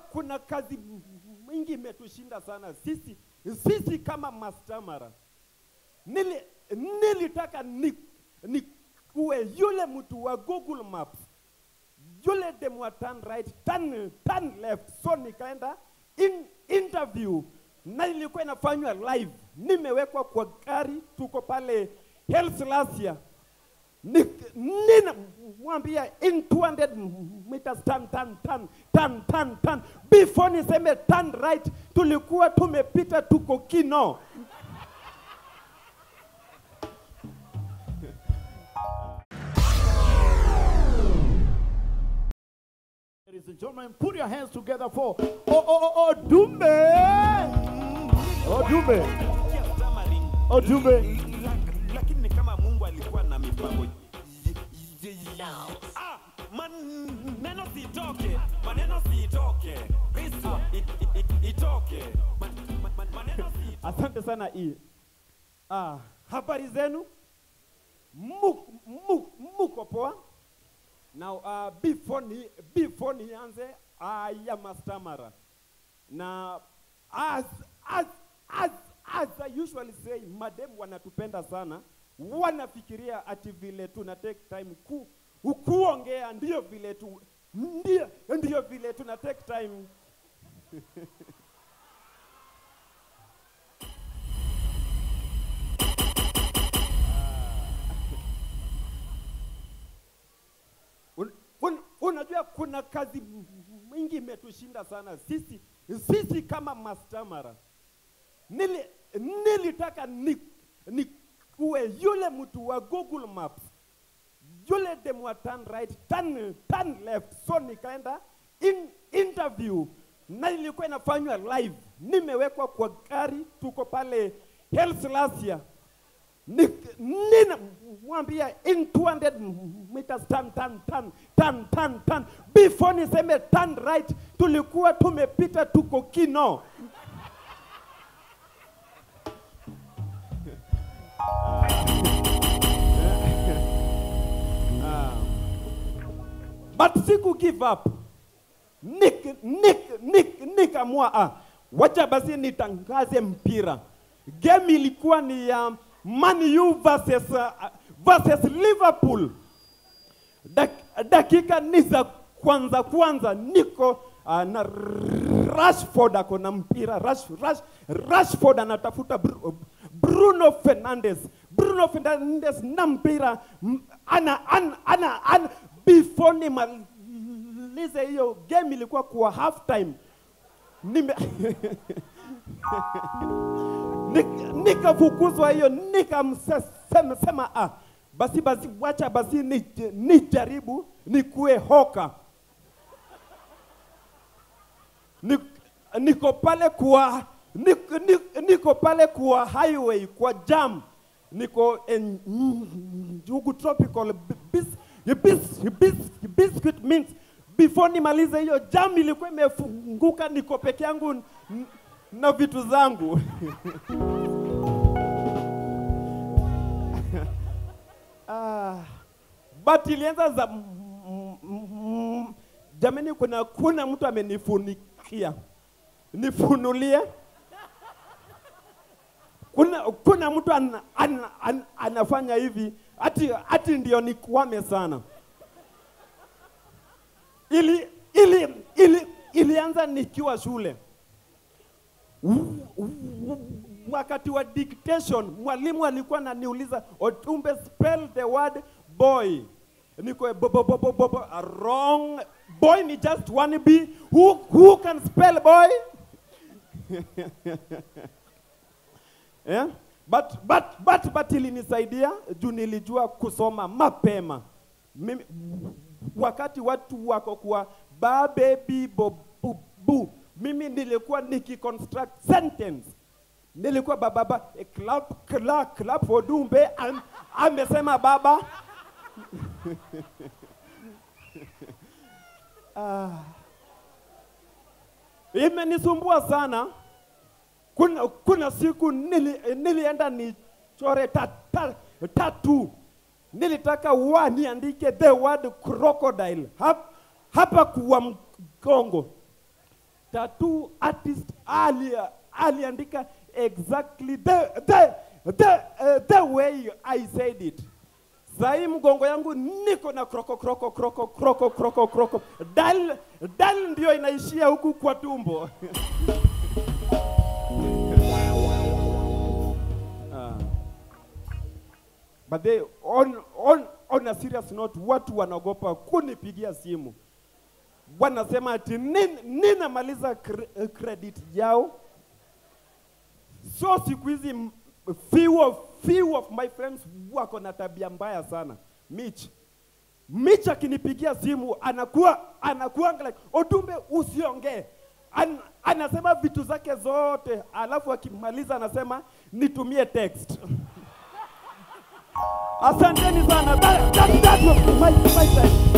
kuna kazi mingi imetushinda sana sisi, sisi kama mastamara. Nili, nilitaka ni, ni kuwe yule mtu wa Google Maps yule dem wa turn right, turn, turn left. So nikaenda in, interview na ilikuwa inafanywa live, nimewekwa kwa gari, tuko pale Helslasia ninamwambia in 200 meters turn, turn, turn, turn, turn, turn. Before niseme turn right, tulikuwa tumepita tuko Kino. Ladies and gentlemen, put your hands together for oh oh oh oh Dumbe. Oh Dumbe. Oh Dumbe. lakini ni kama Mungu alikuwa na mipango y- y- y- Ah, maneno sitoke, maneno sitoke, Kristo i- i- i- itoke, Ma- ma- ma- maneno sitoke. Asante sana hii. Ah, habari zenu? Muko, muko, muko poa? Now, uh, before ni before nianze, I am a stammerer. Na as as as as I usually say, madem wanatupenda sana, wanafikiria ati vile tuna take time ku kuongea ndio vile tu ndio ndio vile tuna take time Un, un, unajua kuna kazi mingi imetushinda sana sisi, sisi kama mastamara. Nili, nilitaka ni, ni kuwe yule mtu wa Google Maps yule dem wa turn right, turn, turn left. So nikaenda in, interview na ilikuwa inafanywa live, nimewekwa kwa gari, tuko pale Helslasia ninamwambia in 200 meters turn, turn, turn, turn, turn, turn. Before niseme turn right, tulikuwa tumepita tuko Kino. But siku give up. Nik, nik, nik, nikamua ah, wacha basi nitangaze mpira. Game ilikuwa ni ya Man U versus, uh, versus Liverpool. Dak, dakika ni za kwanza kwanza niko uh, na Rashford ako na mpira Rash, Rash, Rashford anatafuta Bru- Bruno Fernandes Bruno Fernandes na mpira m- ana, ana, ana, ana before nimalize hiyo game ilikuwa kwa half time nime Nik- nikafukuzwa hiyo nikamsema sema ah, basi basi wacha basi ni- nijaribu nikuwe hoka Nik- niko pale kwa niko, niko, niko pale kwa highway kwa jam niko en, njugu tropical bis, bis, bis, biscuit mint before nimalize hiyo jam ilikuwa imefunguka niko peke yangu n- na vitu zangu ah, but ilianza za mm, mm, jamani kuna kuna mtu amenifunikia nifunulie kuna, kuna mtu an, an, an, anafanya hivi ati, ati ndio nikwame sana ili, ili, ili, ilianza nikiwa shule wakati wa dictation mwalimu alikuwa ananiuliza Otumbe spell the word boy niko bo, bo, bo, bo, bo, bo, wrong boy ni just one b who, who can spell boy yeah? but, but, but, but ilinisaidia juu nilijua kusoma mapema Mimi, wakati watu wako kwa ba baby bo, bu, bu. mimi nilikuwa nikiconstruct sentence nilikuwa bababa eh, clap, clap, clap for Dumbe am, amesema baba ah. Imenisumbua sana. Kuna, kuna siku nili, nilienda nichore ta, ta, tatu nilitaka wa niandike the word crocodile hap, hapa kwa mgongo tattoo artist ali aliandika exactly the, the, the, uh, the way I said it. Sahii mgongo yangu niko na kroko kroko kroko kroko kroko kroko. Dal dal ndio inaishia huku kwa tumbo. Ah. But they, on, on, on a serious note, watu wanaogopa kunipigia simu, wanasema ati nin, ninamaliza cre, eh, credit yao. So siku hizi m- few of, few of my friends wako na tabia mbaya sana. Mitch, Mitch akinipigia simu anakuwa anakuwa like Odumbe, usiongee. An, anasema vitu zake zote, alafu akimaliza anasema nitumie text. Asanteni sana. That, that, that was my, my time.